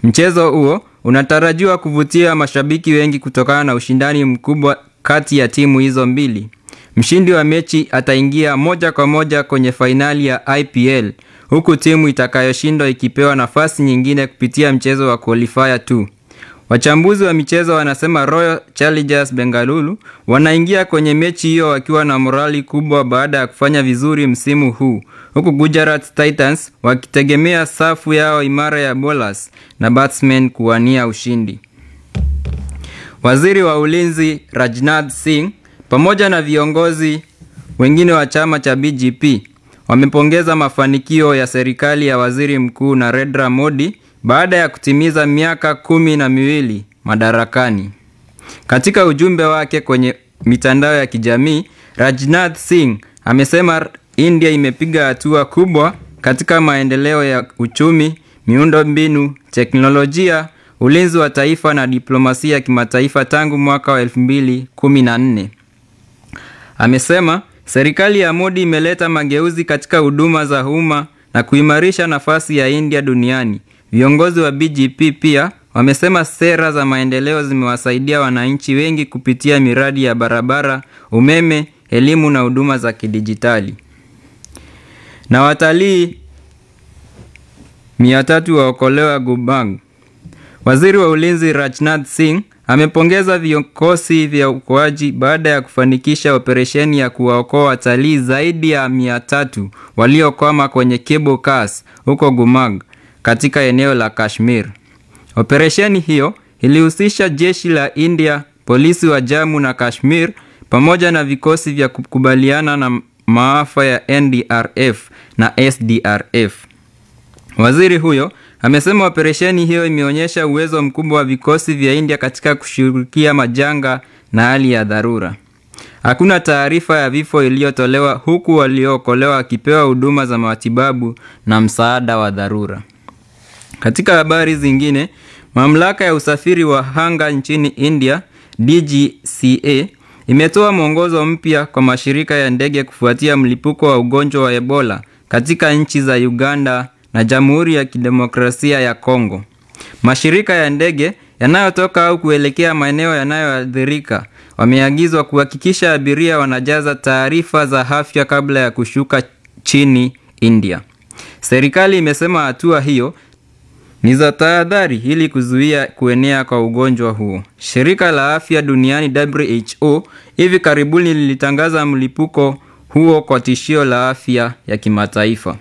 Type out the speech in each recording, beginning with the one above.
Mchezo huo unatarajiwa kuvutia mashabiki wengi kutokana na ushindani mkubwa kati ya timu hizo mbili. Mshindi wa mechi ataingia moja kwa moja kwenye fainali ya IPL huku timu itakayoshindwa ikipewa nafasi nyingine kupitia mchezo wa qualifier tu. Wachambuzi wa michezo wanasema Royal Challengers Bengaluru wanaingia kwenye mechi hiyo wakiwa na morali kubwa baada ya kufanya vizuri msimu huu, huku Gujarat Titans wakitegemea safu yao imara ya bowlers na batsmen kuwania ushindi. Waziri wa Ulinzi Rajnath Singh pamoja na viongozi wengine wa chama cha BJP wamepongeza mafanikio ya serikali ya Waziri Mkuu Narendra Modi baada ya kutimiza miaka kumi na miwili madarakani. Katika ujumbe wake kwenye mitandao ya kijamii, Rajnath Singh amesema India imepiga hatua kubwa katika maendeleo ya uchumi, miundombinu, teknolojia, ulinzi wa taifa na diplomasia ya kimataifa tangu mwaka wa 2014. Amesema serikali ya Modi imeleta mageuzi katika huduma za umma na kuimarisha nafasi ya India duniani. Viongozi wa BJP pia wamesema sera za maendeleo zimewasaidia wananchi wengi kupitia miradi ya barabara, umeme, elimu na huduma za kidijitali. Na watalii mia tatu waokolewa Gubang. Waziri wa Ulinzi Rajnath Singh amepongeza vikosi vya uokoaji baada ya kufanikisha operesheni ya kuwaokoa watalii zaidi ya mia tatu waliokwama kwenye cable cars huko Gumag katika eneo la Kashmir. Operesheni hiyo ilihusisha jeshi la India, polisi wa Jammu na Kashmir pamoja na vikosi vya kukubaliana na maafa ya NDRF na SDRF. Waziri huyo amesema operesheni hiyo imeonyesha uwezo mkubwa wa vikosi vya India katika kushughulikia majanga na hali ya dharura. Hakuna taarifa ya vifo iliyotolewa huku waliookolewa wakipewa huduma za matibabu na msaada wa dharura. Katika habari zingine, mamlaka ya usafiri wa anga nchini India DGCA imetoa mwongozo mpya kwa mashirika ya ndege kufuatia mlipuko wa ugonjwa wa Ebola katika nchi za Uganda na Jamhuri ya Kidemokrasia ya Kongo. Mashirika ya ndege yanayotoka au kuelekea maeneo yanayoathirika wameagizwa kuhakikisha abiria wanajaza taarifa za afya kabla ya kushuka chini India. Serikali imesema hatua hiyo ni za tahadhari ili kuzuia kuenea kwa ugonjwa huo. Shirika la Afya Duniani WHO hivi karibuni lilitangaza mlipuko huo kwa tishio la afya ya kimataifa.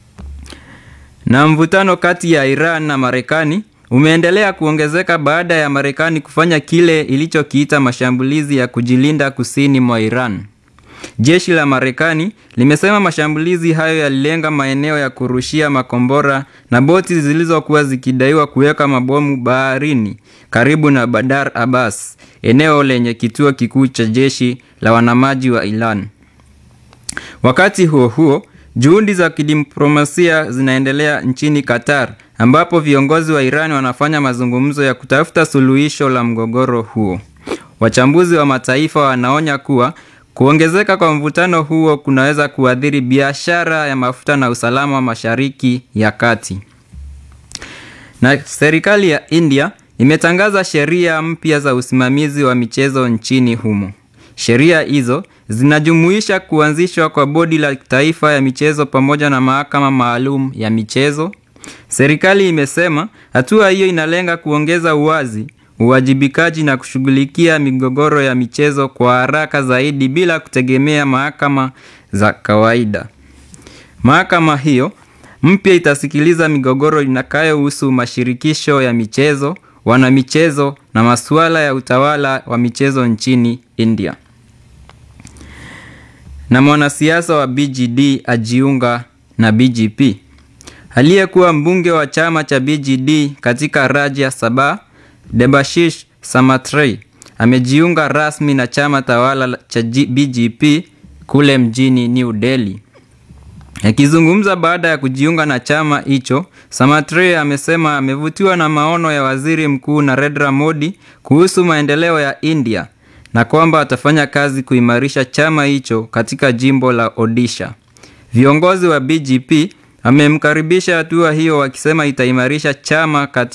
Na mvutano kati ya Iran na Marekani umeendelea kuongezeka baada ya Marekani kufanya kile ilichokiita mashambulizi ya kujilinda kusini mwa Iran. Jeshi la Marekani limesema mashambulizi hayo yalilenga maeneo ya kurushia makombora na boti zilizokuwa zikidaiwa kuweka mabomu baharini karibu na Bandar Abbas, eneo lenye kituo kikuu cha jeshi la wanamaji wa Iran. Wakati huo huo, juhudi za kidiplomasia zinaendelea nchini Qatar ambapo viongozi wa Iran wanafanya mazungumzo ya kutafuta suluhisho la mgogoro huo. Wachambuzi wa mataifa wanaonya kuwa kuongezeka kwa mvutano huo kunaweza kuathiri biashara ya mafuta na usalama wa Mashariki ya Kati. Na serikali ya India imetangaza sheria mpya za usimamizi wa michezo nchini humo. Sheria hizo zinajumuisha kuanzishwa kwa bodi la taifa ya michezo pamoja na mahakama maalum ya michezo. Serikali imesema hatua hiyo inalenga kuongeza uwazi, uwajibikaji na kushughulikia migogoro ya michezo kwa haraka zaidi bila kutegemea mahakama za kawaida. Mahakama hiyo mpya itasikiliza migogoro inayohusu mashirikisho ya michezo, wanamichezo na masuala ya utawala wa michezo nchini India. Na mwanasiasa wa BJD ajiunga na BJP. Aliyekuwa mbunge wa chama cha BJD katika Rajya Sabha, Debashish Samatrei amejiunga rasmi na chama tawala cha BJP kule mjini New Delhi. Akizungumza baada ya kujiunga na chama hicho, Samatrei amesema amevutiwa na maono ya Waziri Mkuu Narendra Modi kuhusu maendeleo ya India na kwamba atafanya kazi kuimarisha chama hicho katika jimbo la Odisha. Viongozi wa BJP wamemkaribisha hatua hiyo wakisema itaimarisha chama kati